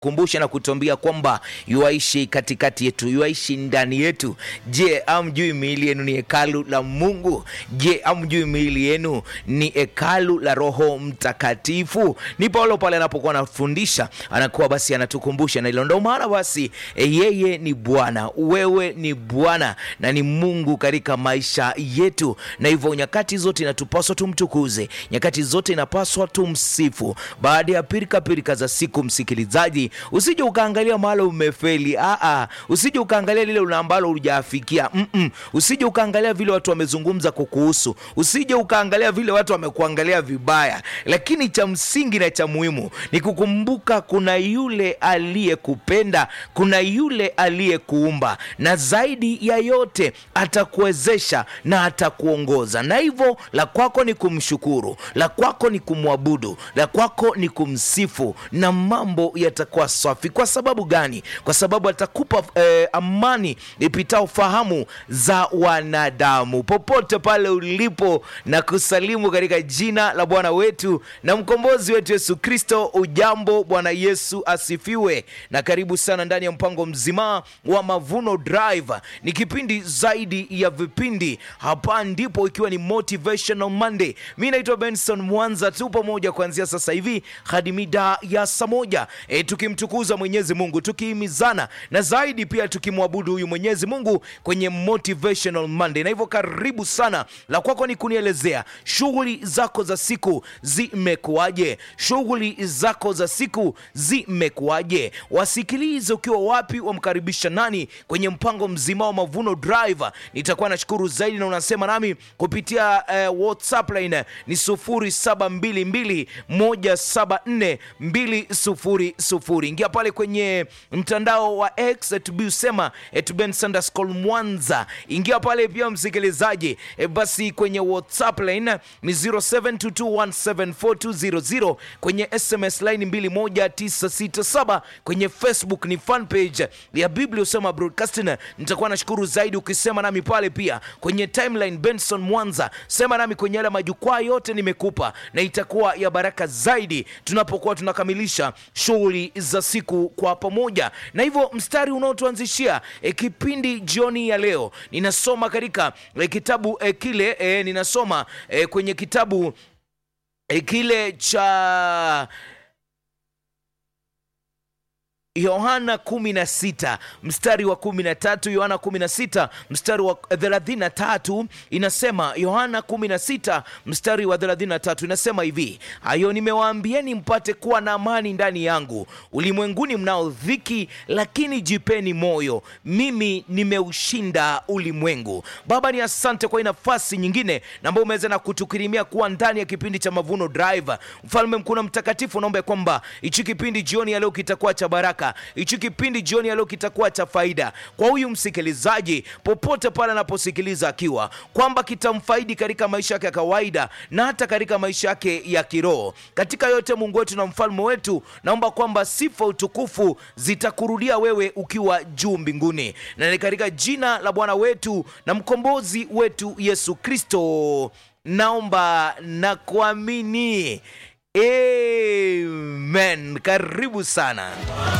kumbusha na kutuambia kwamba yuaishi katikati yetu, yuaishi ndani yetu. Je, amjui miili yenu ni hekalu la Mungu? Je, amjui miili yenu ni hekalu la Roho Mtakatifu? Ni Paulo pale anapokuwa anafundisha, anakuwa basi anatukumbusha na hilo. Ndio maana basi e, yeye ni Bwana, wewe ni Bwana na ni Mungu katika maisha yetu, na hivyo nyakati zote inatupaswa tumtukuze, nyakati zote inapaswa tumsifu. Baada ya pirika pirika za siku, msikilizaji usije ukaangalia mahali umefeli. Aa, usije ukaangalia lile ambalo hujafikia. Mm-mm. Usije ukaangalia vile watu wamezungumza kukuhusu, usije ukaangalia vile watu wamekuangalia vibaya, lakini cha msingi na cha muhimu ni kukumbuka kuna yule aliyekupenda, kuna yule aliyekuumba, na zaidi ya yote atakuwezesha na atakuongoza. Na hivyo la kwako ni kumshukuru, la kwako ni kumwabudu, la kwako ni kumsifu, na mambo yatakuwa safi. Kwa sababu gani? Kwa sababu atakupa eh, amani ipitao fahamu za wanadamu. Popote pale ulipo, na kusalimu katika jina la Bwana wetu na mkombozi wetu Yesu Kristo. Ujambo, Bwana Yesu asifiwe, na karibu sana ndani ya mpango mzima wa Mavuno Drive. Ni kipindi zaidi ya vipindi, hapa ndipo ikiwa ni Motivational Monday. Mi naitwa Benson Mwanza, tu pamoja kuanzia sasa hivi hadi mida ya saa moja e, tukimtukuza Mwenyezi Mungu, tukihimizana na zaidi pia tukimwabudu huyu Mwenyezi Mungu kwenye Motivational Monday. Na hivyo karibu sana, la kwako ni kunielezea shughuli zako za siku zimekuwaje? Shughuli zako za siku zimekuwaje? Wasikilize ukiwa wapi, wamkaribisha nani kwenye mpango mzima wa Mavuno Drive. Nitakuwa nashukuru zaidi, na unasema nami kupitia eh, WhatsApp line ni 0722174200. Ingia pale kwenye mtandao wa X usema Mwanza, ingia pale pia msikilizaji. E, basi kwenye WhatsApp line ni 0722174200, kwenye SMS line 21967, kwenye Facebook ni fan page ya Biblia usema broadcasting. Nitakuwa nashukuru zaidi ukisema nami pale pia kwenye timeline Benson Mwanza, sema nami kwenye yale majukwaa yote nimekupa, na itakuwa ya baraka zaidi tunapokuwa tunakamilisha shughuli za siku kwa pamoja. Na hivyo mstari unaotuanzishia e, kipindi jioni ya leo ninasoma katika e, kitabu e, kile e, ninasoma e, kwenye kitabu e, kile cha Yohana 16 mstari wa 13, Yohana 16 mstari wa 33 inasema, Yohana 16 mstari wa 33 inasema hivi: hayo nimewaambieni mpate kuwa na amani ndani yangu. Ulimwenguni mnao dhiki, lakini jipeni moyo, mimi nimeushinda ulimwengu. Baba, ni asante kwa hii nafasi nyingine ambayo umeweza na kutukirimia kuwa ndani ya kipindi cha Mavuno Drive. Mfalme mkuu na mtakatifu, naomba kwamba hichi kipindi jioni ya leo kitakuwa cha baraka hichi kipindi jioni ya leo kitakuwa cha faida kwa huyu msikilizaji popote pale anaposikiliza, akiwa kwamba kitamfaidi katika maisha yake ya kawaida na hata katika maisha yake ya kiroho. Katika yote, Mungu wetu na mfalme wetu, naomba kwamba sifa, utukufu zitakurudia wewe ukiwa juu mbinguni, na ni katika jina la Bwana wetu na mkombozi wetu Yesu Kristo naomba na kuamini, amen. Karibu sana.